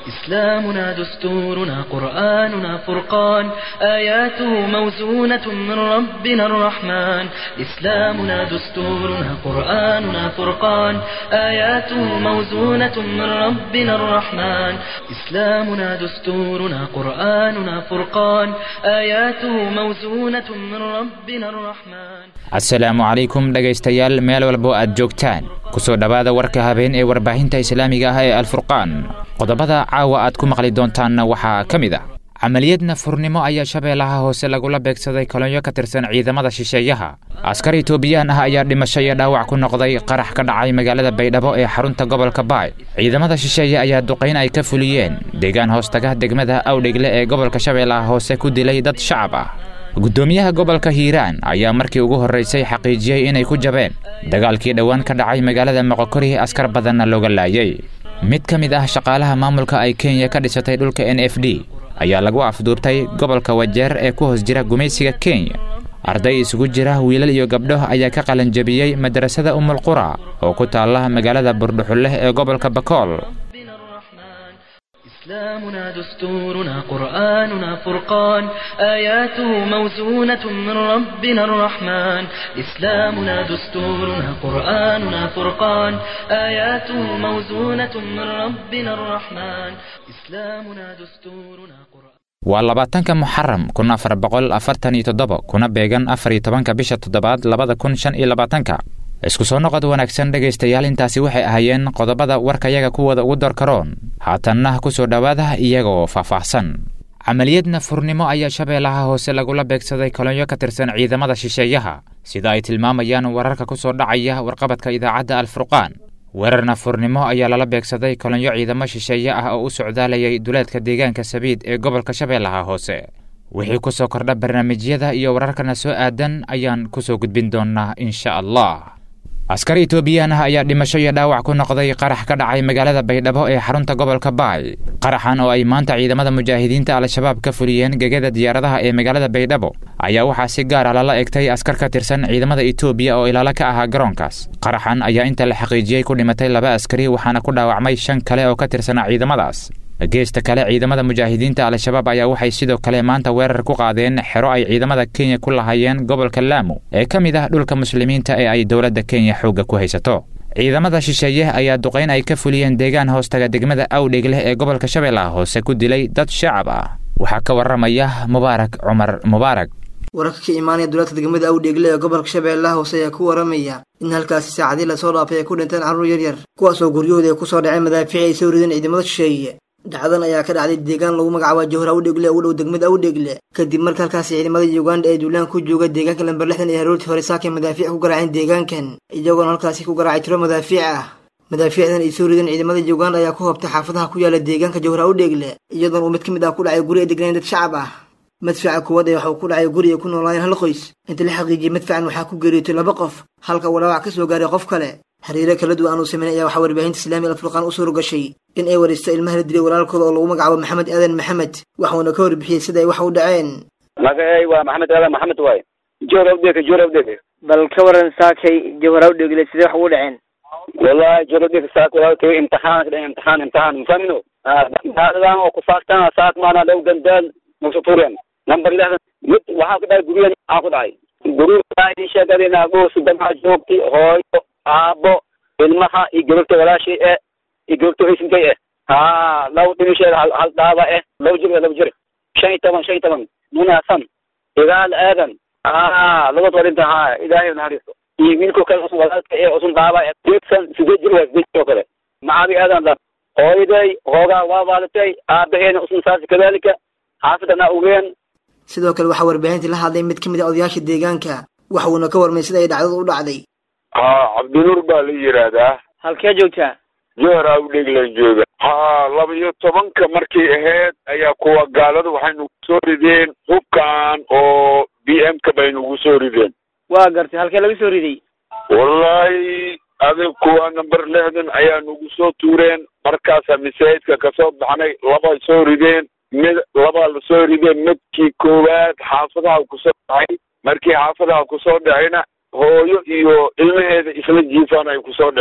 إسلامنا دستورنا قرآننا فرقان آياته موزونة من ربنا الرحمن إسلامنا دستورنا قرآننا فرقان آياته موزونة من ربنا الرحمن إسلامنا دستورنا قرآننا فرقان آياته موزونة من ربنا الرحمن asalaamu calaykum dhegaystayaal meel walbo aad joogtaan kusoo dhowaada warka habeen ee warbaahinta islaamiga ah ee alfurqaan qodobada caawa aad ku maqli doontaanna waxaa ka mid ah camaliyadna furnimo ayaa shabeellaha hoose lagula beegsaday kolonyo ka tirsan ciidamada shisheeyaha askar itoobiyaan ah ayaa dhimasho iyo dhaawac ku noqday qarax ka dhacay magaalada baydhabo ee xarunta gobolka baay ciidamada shisheeye ayaa duqayn ay ka fuliyeen deegaan hoostaga degmada awdhegle ee gobolka shabeellaha hoose ku dilay dad shacab ah guddoomiyaha gobolka hiiraan ayaa markii ugu horraysay xaqiijiyey inay ku jabeen dagaalkii dhowaan ka dhacay magaalada moqokori askar badanna looga laayay mid ka mid ah shaqaalaha maamulka ay kenya ka dhisatay dhulka n f d ayaa lagu afduubtay gobolka wajeer ee ku hoos jira gumaysiga kenya arday isugu jira wiilal iyo gabdho ayaa ka qalanjabiyey madrasada umulqura oo ku taalla magaalada burdhuxulleh ee gobolka bakool إسلامنا دستورنا قرآننا فرقان آياته موزونة من ربنا الرحمن إسلامنا دستورنا قرآننا فرقان آياته موزونة من ربنا الرحمن إسلامنا دستورنا قرآن waa labaatanka muxaram kun afar boqol afartan iyo toddoba kuna beegan afar iyo tobanka bisha toddobaad labada kun shan iyo labaatanka isku soo noqod wanaagsan dhegaystayaal intaasi waxay ahaayeen qodobada warkayaga kuwada ugu dorkaroon haatanna ku soo dhowaada iyagoo faahfaahsan camaliyadna furnimo ayaa shabeellaha hoose lagula beegsaday kolonyo ka tirsan ciidamada shisheeyaha sida ay tilmaamayaan wararka ku soo dhacaya warqabadka idaacadda alfurqaan weerarna furnimo ayaa lala beegsaday kolonyo ciidamo shisheeye ah oo u socdaalayay duleedka deegaanka sabiid ee gobolka shabeellaha hoose wixii ku soo kordha barnaamijyada iyo wararkana soo aadan ayaan ku soo gudbin doonnaa insha allah askar itoobiyaan ah ayaa dhimasho iyo dhaawac ku noqday qarax ka dhacay magaalada baydhabo ee xarunta gobolka baay qaraxan oo ay maanta ciidamada mujaahidiinta al-shabaab ka fuliyeen gegada diyaaradaha ee magaalada baydhabo ayaa waxaa si gaar ah lala egtay askar ka tirsan ciidamada itoobiya oo ilaalo ka ahaa garoonkaas qaraxan ayaa inta la xaqiijiyey ku dhimatay laba askari waxaana ku dhaawacmay shan kale oo ka tirsanaa ciidamadaas geesta kale ciidamada mujaahidiinta al-shabaab ayaa waxay sidoo kale maanta weerar ku qaadeen xero ay ciidamada kenya ku lahayeen gobolka laamo ee ka mid ah dhulka muslimiinta ee ay dowladda kenya xoogga ku haysato ciidamada shisheeye ayaa duqayn ay ka fuliyeen deegaan hoostaga degmada awdhegleh ee gobolka shabeellaha hoose ku dilay dad shacab ah waxaa ka warramaya mubaarak cumar mubaarak wararka ka imaanaya duleedka degmada awdheegle ee gobolka shabeellaha hoose ayaa ku waramaya in halkaasi saacadii lasoo dhaafay ay ku dhinteen carruur yaryar kuwaasoo guryahooda ay ku soo dhaceen madaafiic ay soo rideen ciidamada shisheeye dhacdan ayaa ka dhacday deegaan lagu magacaaba jowhar awdhegle ee u dhow degmada awdhegle kadib marka halkaasi ciidamada uganda ee duulaan ku jooga deegaanka lamber lixdan iyo haroortii hore saakay madaafiic ku garaaceen deegaankan iyagoona halkaasi ku garaacay tiro madaafiic ah madaafiicdan ay soo rideen ciidamada uganda ayaa ku hobtay xaafadaha ku yaala deegaanka jowhar awdhegle iyadoona uu mid ka mid ah ku dhacay guri ay degnayn dad shacab ah madfaca kuwaad ee waxuu ku dhacay guri ay ku noolaayeen hal qoys inta la xaqiijiyey madfacan waxaa ku geeriyootay laba qof halka uu dhaawac ka soo gaaray qof kale xiriiro kala duwan uu sameynay ayaa waxaa warbaahinta islaamiga alfurqaan u suura gashay in ay waraysto ilmaha la dilay walaalkooda oo lagu magacaabo maxamed aadan maxamed waxuuna ka warbixiyey sida ay wax u dhaceen magacay waa maxamed aadan maxamed waaye joor awdheke joor awdheke bal ka waran saakay jawhar awdhegle sidee wax ugu dhaceen wallahi joor awdheke saak walaalkay imtixaan ka dhacay imtixaan imtixaan mafahmino daadadan oo kufaaktan saak maana dhow gandaal nagsuturen number lixdan mid waxaa ku dhacay guryahan waxaa ku dhacay guryaha sheegadeen agoos damaca joogtay hooyo aabo ilmaha iyo gabagta walaashay eh iyo gabagta haysinkay eh ha laba dhimisheeda hal hal dhaaba eh laba jir laba jir shan iyo toban shan iyo toban munaasan igaal aadan ha labad warinta ha ilaahay naxariisto iyo wiilko kale usun walaalka ee usun dhaaba eh deedsan sideed jir waa sideed jir oo kale macabi aadan dha hooyaday hoogaa waa waalatay aabaheena usun saasi kadalika xaafidana ogeen sidoo kale waxaa warbaahintii la hadlay mid ka mid a odayaasha deegaanka waxuuna ka warmay sida ay dhacdadu u dhacday ha cabdinuur baa la yidhaahdaa halkee joogtaa joor awdheglan jooga ha laba iyo tobanka markay ahayd ayaa kuwa gaalada waxay nagu soo rideen hubkan oo b m ka bay nagu soo rideen waa gartay halkee laga soo riday wallahi adig kuwa number lixdan ayaa nagu soo tuureen markaasaa masaajidka kasoo baxnay labay soo rideen mid labaa lasoo rideen midkii koowaad xaafadaha kusoo dhacay markii xaafadaha kusoo dhacayna hooyo iyo ilmaheeda isla jiifaan ay kusoo dhaceen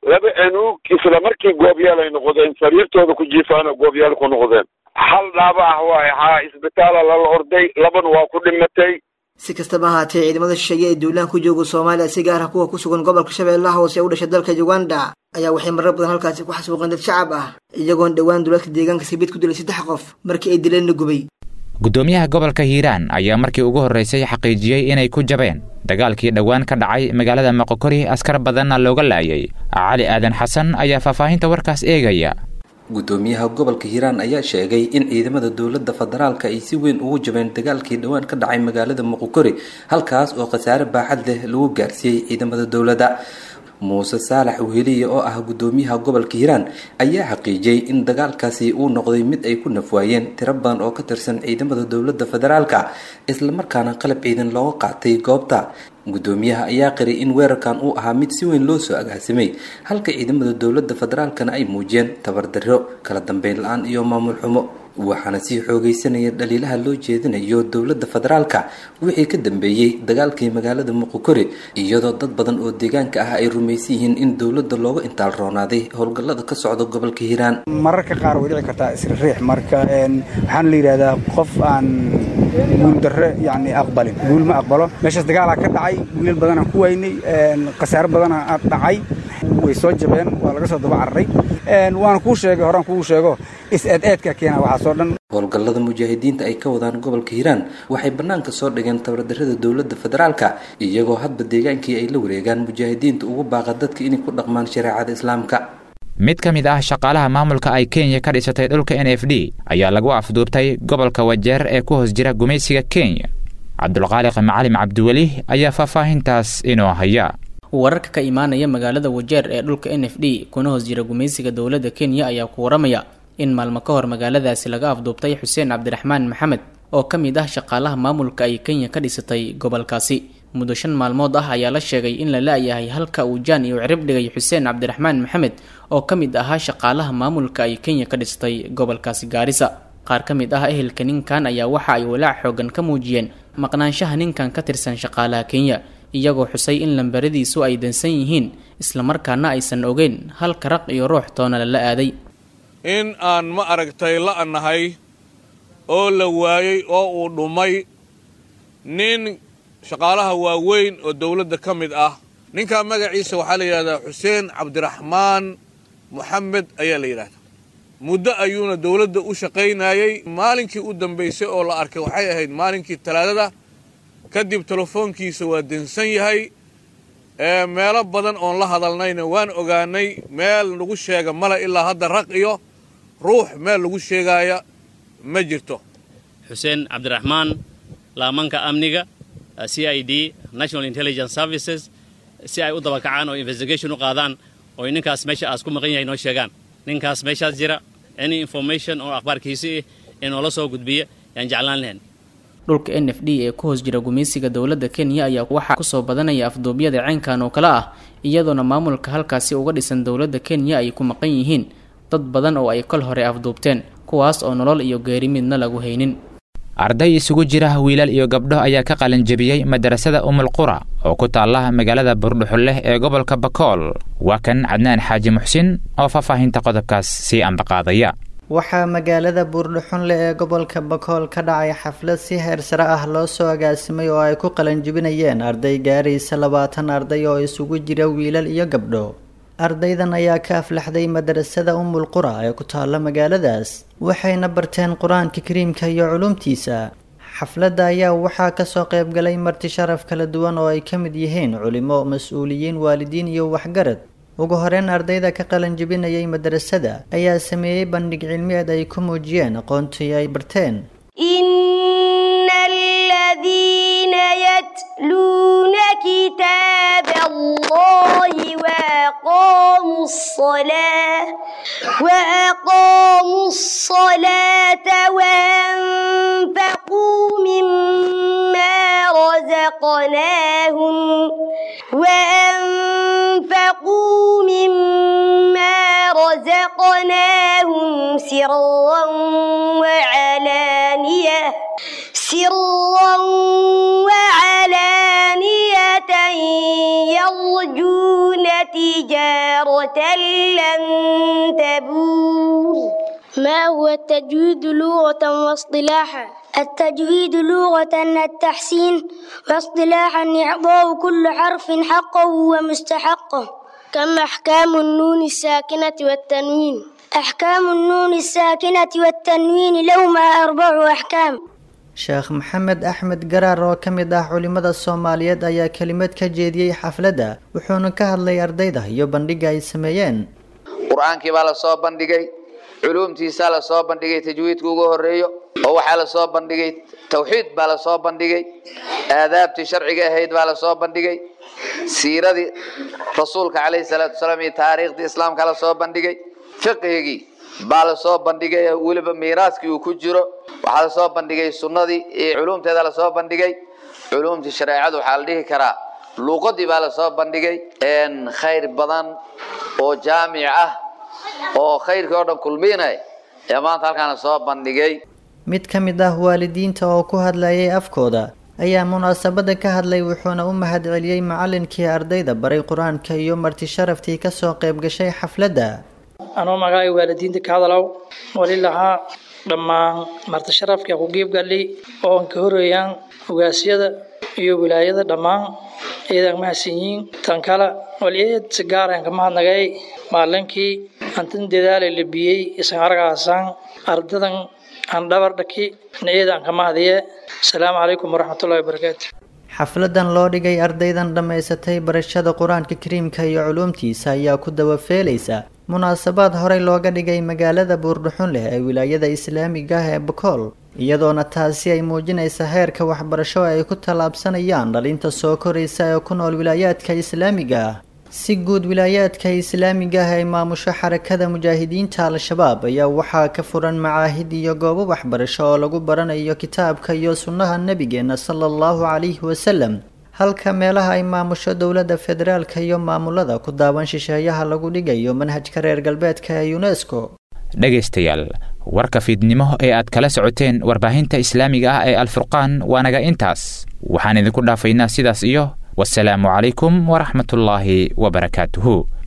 laba anuug isla markii goobyaal ay noqdeen sariirtooda ku jiifaana goobyaal ku noqdeen hal dhaaba ah waaye haa isbitaala lala orday labana waa ku dhimatay si kastaba ahaatee ciidamada shisheeye ee duulaan ku jooga soomaaliya si gaar ah kuwa ku sugan gobolka shabeellaha hoose ee u dhashay dalka uganda ayaa waxay marar badan halkaasi ku xasuuqeen dad shacab ah iyagoon dhowaan duulaadka deegaanka sabiid ku dilay saddex qof markii ay dileenna gubay guddoomiyaha gobolka hiiraan ayaa markii ugu horraysay xaqiijiyey inay ku jabeen dagaalkii dhowaan ka dhacay magaalada moqokori askar badanna looga laayay cali aadan xasan ayaa faahfaahinta warkaas eegaya guddoomiyaha gobolka hiiraan ayaa sheegay in ciidamada dowladda federaalka ay si weyn ugu jabeen dagaalkii dhowaan ka dhacay magaalada muqokori halkaas oo khasaare baaxad leh lagu gaarsiiyey ciidamada dowladda muuse saalax weheliye oo ah guddoomiyaha gobolka hiiraan ayaa xaqiijiyey in dagaalkaasi uu noqday mid ay ku nafwaayeen tiro badan oo ka tirsan ciidamada dowladda federaalka islamarkaana qalab ciidan looga qaatay goobta guddoomiyaha ayaa qiray in weerarkan uu ahaa mid si weyn loo soo agaasimay halka ciidamada dowladda federaalkana ay muujiyeen tabardarro kala dambeyn la-aan iyo maamul xumo waxaana sii xoogaysanaya dhaliilaha loo jeedinayo dowladda federaalka wixii ka dambeeyey dagaalkii magaalada muqokori iyadoo dad badan oo deegaanka ah ay rumaysan yihiin in dowladda looga intaal roonaaday howlgallada ka socda gobolka hiiraan mararka qaar way dhici kartaa isriix marka waxaana la yidhahdaa qof aan guuldarre yani aqbalin guul ma aqbalo meeshaas dagaalaa ka dhacay wiilal badanaan ku waynay khasaare badanaa dhacay way soo jabeen waa laga soo daba cararay waana kuu sheegay horaan kuu sheego is-eed-eedka keena waxaasoo dhan howlgallada mujaahidiinta ay ka wadaan gobolka hiiraan waxay bannaanka soo dhigeen tabardarrada dowladda federaalka iyagoo hadba deegaankii ay la wareegaan mujaahidiinta ugu baaqa dadka inay ku dhaqmaan shareecada islaamka mid ka mid ah shaqaalaha maamulka ay kenya ka dhisatay dhulka n f d ayaa lagu afduubtay gobolka wajeer ee ku hoos jira gumaysiga kenya cabdulqaaliq macalim cabdiweli ayaa faahfaahintaas inoo haya wararka ka imaanaya magaalada wajeer ee dhulka n f d kuna hoos jira gumaysiga dowladda kenya ayaa ku waramaya in maalmo ka hor magaaladaasi laga afduubtay xuseen cabdiraxmaan maxamed oo ka mid ah shaqaalaha maamulka ay kenya ka dhisatay gobolkaasi muddo shan maalmood ah ayaa la sheegay in la la-yahay halka uu jaan iyo cirib dhigay xuseen cabdiraxmaan maxamed oo ka mid ahaa shaqaalaha maamulka ay kenya ka dhistay gobolkaasi gaarisa qaar ka mid ah ehelka ninkan ayaa waxa ay walaac xoogan ka muujiyeen maqnaanshaha ninkan ka tirsan shaqaalaha kenya iyagoo xusay in lambaradiisu ay dansan yihiin islamarkaana aysan ogeyn halka raq iyo ruux toona lala aaday in aan ma aragtay la-nahay oo la waayey oo uu dhumay nin shaqaalaha waaweyn oo dowladda ka mid ah ninkaa magaciisa waxaa la yidhahdaa xuseen cabdiraxmaan moxamed ayaa la yidhahdaa muddo ayuuna dowladda u shaqaynayey maalinkii u dambaysay oo la arkay waxay ahayd maalinkii talaadada kadib telefoonkiisa waa dansan yahay meelo badan oon la hadalnayna waan ogaanay meel lagu sheega male ilaa hadda raq iyo ruux meel lagu sheegaaya ma jirto xuseen cabdiraxmaan laamanka amniga c i d national intelligence services si ay u dabakacaan oo investigation u qaadaan oo ninkaas meesha aas ku maqan yahay noo sheegaan ninkaas meeshaas jira any information oo akhbaarkiisi ah ee noola soo gudbiya yaan jeclaan lahayn dhulka n f d ee ku hoos jira gumaysiga dowladda kenya ayaa waxaa kusoo badanaya afduubyada ceenkan oo kale ah iyadoona maamulka halkaasi uga dhisan dowladda kenya ay ku maqan yihiin dad badan oo ay kol hore afduubteen kuwaas oo nolol iyo geeri midna lagu haynin arday isugu jira wiilal iyo gabdho ayaa ka qalinjebiyey madarasada umulqura oo ku taalla magaalada burdhuxulleh ee gobolka bakool waa kan cadnaan xaaji muxsin oo faahfaahinta qodobkaas sii ambaqaadaya waxaa magaalada buurdhuxunle ee gobolka bakool ka dhacay xaflad si heersare ah loo soo agaasimay oo ay ku qalanjibinayeen arday gaaraysa labaatan arday oo isugu jira wiilal iyo gabdho ardaydan ayaa ka aflaxday madarasada umul qura ee ku taalla magaaladaas waxayna barteen qur-aanka kariimka iyo culumtiisa xafladda ayaa waxaa kasoo qaybgalay marti sharaf kala duwan oo ay ka mid yihiin culimo mas-uuliyiin waalidiin iyo waxgarad ugu horeyn ardayda ka qalan jebinayay madarasada ayaa sameeyey bandhig cilmiyeed ay ku muujiyeen aqoontii ay barteen إن الذين يتلون كتاب الله وأقاموا الصلاة وأقاموا الصلاة وأنفقوا مما رزقناهم وأنفقوا مما رزقناهم سرا وعلانية سرا وعلانية يرجون يرجون تجارة لن تبور ما هو التجويد لغة واصطلاحا التجويد لغة التحسين واصطلاحا إعطاء كل حرف حقه ومستحقه كم أحكام النون الساكنة والتنوين أحكام النون الساكنة والتنوين لهما أربع أحكام sheekh maxamed axmed garaar oo ka mid ah culimada soomaaliyeed ayaa kelimad ka jeediyey xafladda wuxuuna ka hadlay ardayda iyo bandhiga ay sameeyeen qur-aankii baa lasoo bandhigay culuumtiisaa lasoo bandhigay tajwiidka ugu horeeyo oo waxaa lasoo bandhigay tawxiid baa lasoo bandhigay aadaabtii sharciga ahayd baa lasoo bandhigay siiradii rasuulka caleyhi salaatu wasalaam iyo taariikhdii islaamka lasoo bandhigay fiqhigii baa lasoo bandhigay weliba miiraaskii uu ku jiro waxaa lasoo bandhigay sunnadii iyo culuumteeda lasoo bandhigay culuumtii shareecadu waxaa la dhihi karaa luuqadii baa lasoo bandhigay khayr badan oo jaamic ah oo khayrkii oo dhan kulmiinay ee maanta halkaan lasoo bandhigay mid ka mid ah waalidiinta oo ku hadlayay afkooda ayaa munaasabada ka hadlay wuxuuna u mahad celiyey macalinkii ardayda baray qur-aanka iyo marti sharaftii kasoo qayb gashay xafladda anoo magacay waalidiinta ka hadalow wali lahaa dhammaan marti sharafka ku geebgalay oo aan ka horeeyaan ogaasyada iyo wilaayada dhammaan eedaan mahadsan yihiin tan kale wali eed si gaar aan ka mahadnagay maalinkii antin dadaalay labiyey isan argaasaan ardadan aan dhabar dhaki eedaan ka mahadiye asalaamu calaykum waraxmatullahi wabarakaatu xafladan loo dhigay ardaydan dhammaysatay barashada qur-aanka kariimka iyo culuumtiisa ayaa ku dabafeelaysa munaasabaad horey looga dhigay magaalada buurdhuxun leh ee wilaayada islaamiga ah ee bakool iyadoona taasi ay muujinaysa heerka waxbarasho ay ku tallaabsanayaan dhalinta soo koraysa ee ku nool wilaayaadka islaamiga ah si guud wilaayaadka islaamiga ah ee maamusho xarakada mujaahidiinta al-shabaab ayaa waxaa ka furan macaahid iyo goobo waxbarasho oo lagu baranayo kitaabka iyo sunnaha nebigeena sala allahu calayhi wasalam halka meelaha ay maamusho dowladda federaalka iyo maamulada ku daawan shisheeyaha lagu dhigayo manhajka reer galbeedka ee unesco dhegaystayaal warka fiidnimo ee aad kala socoteen warbaahinta islaamiga ah ee alfurqaan waa naga intaas waxaan idinku dhaafaynaa sidaas iyo wasalaamu calaykum waraxmatullaahi wabarakaatuhu